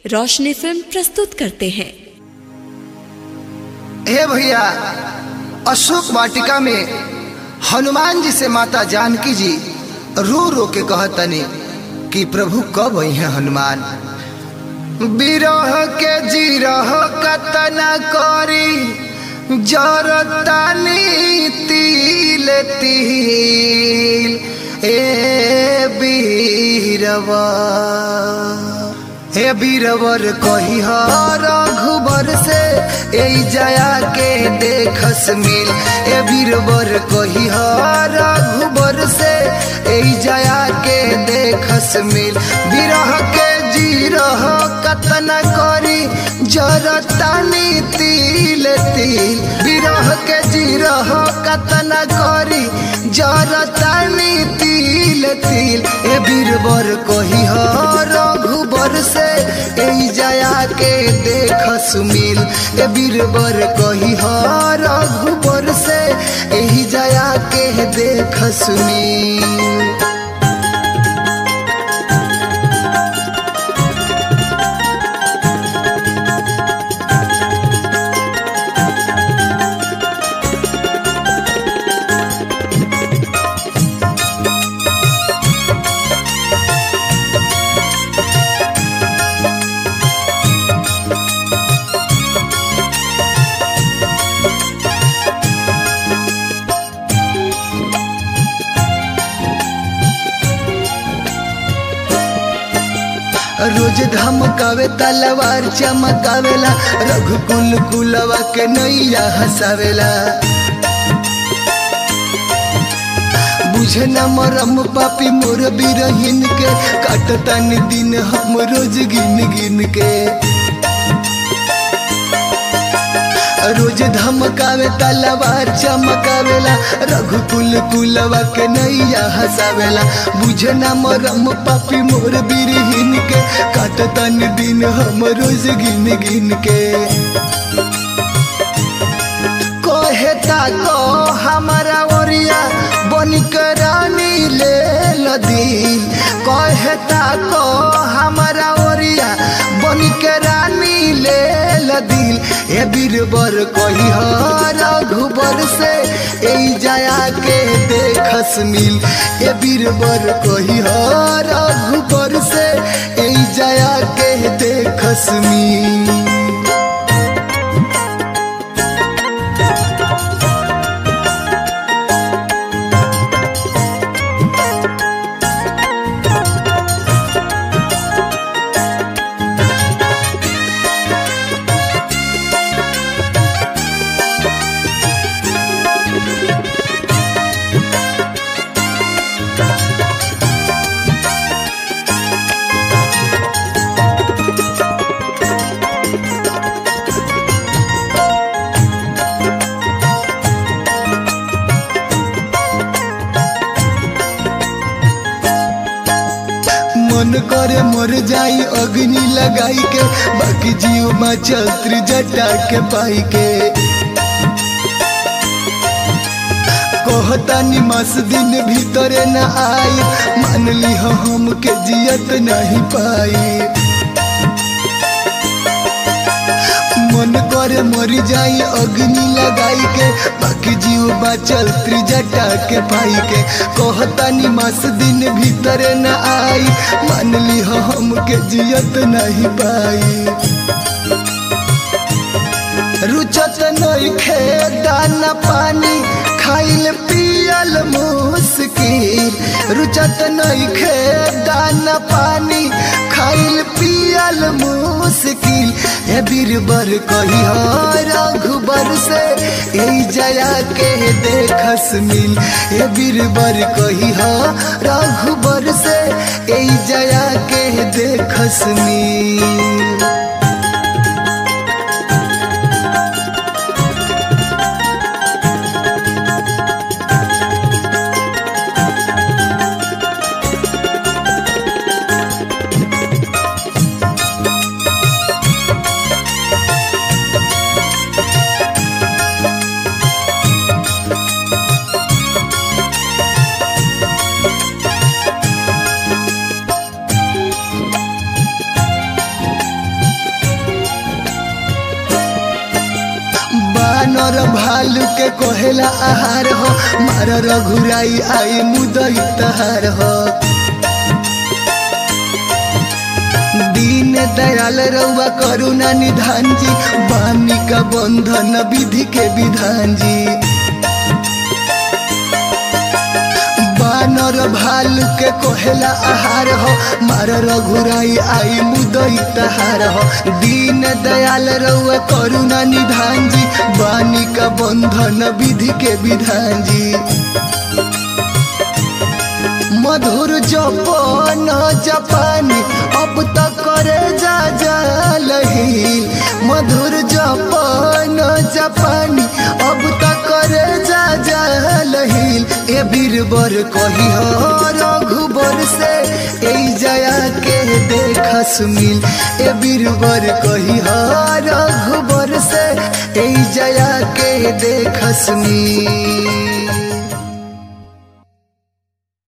रोशनी film प्रस्तुत करते हैं हे भैया अशोक वाटिका में हनुमान जी से माता जानकी जी रो रो के कहतनी कि प्रभु कब आई है हनुमान बिरह के जीरह कतना करी जरतानी तिल तिल ए बीरवा हे बीरवर कही रघुबर से ए जया के देखस मिल ए बीरवर कही रघुबर से ए जया के देखस मिल बिरह के जीरह कतना करी जरतानी तिल तिल बिरह के जीरह कतना करी जरतानी तिल तिल ए बीरवर कही रघुबर से ए जया के देख सुमिल ए बीरबर कही रघुबर से एही जया के देख सुमिल रोज धमकावे तलवार चमकावेला रघुकुल कुलवा के नैया हसावेला बुझे न मरम पापी मोर बिरहिन के काटतानी दिन हम रोज गिन गिन के रोज धमकावे तलवार चमकावेला रघुकुल कुलवा के नैया हसावेला बुझे न मरम पापी मोर बिरहिन के काटतन दिन हम रोज गिन गिन के कहेता को हमारा ओरिया बनिक रानी ले लदी कहेता को हमारा ओरिया बनिक रानी ले लदिल ए बीरबर कही रघुबर से ए जया के देखस मिल ए बीरबर कही रघुबर से ए जया के देखस मिल मन करे मर जाई अग्नि लगाई के बाकी जीव में चल जटा के पाई के कहता निमस दिन भीतरे न आई मान ली हम के जियत नहीं पाई मन करे मर जाई अग्नि लगाई के बाकी जीव बाचल त्रिजटा के पाई के कहता निमास दिन भीतरे न आई मान ली हम के जियत नहीं पाई रुचत नहीं खे दाना पानी खाइल पियल मुश्किल रुचत नहीं खे दाना पानी खाइल पियल मुश्किल ए बीरबर कही रघुबर से ए जया के देखस मिल ए बीरबर कही रघुबर से ए जया के देखस मिल बानर भालू के कोहेला आहार हो मार रघुराई आई मुदई तहार हो दीन दयाल रउआ करुणा निधान जी बानी का बंधन विधि के विधान जी बानर भालू के कोहेला आहार हो मार रघुराई आई मुदई तहार हो दीन दयाल रउआ करुणा निधान जी बानी का बंधन विधि के विधान जी मधुर जपन जापानी अब तक करे जा जालही मधुर जपन जापानी अब तक करे जा जालही ए बीरबर कही हो रघुबर से ए जया के देखस मिल ए बीरबर कही हो रघुबर से ए जया के देखस मिल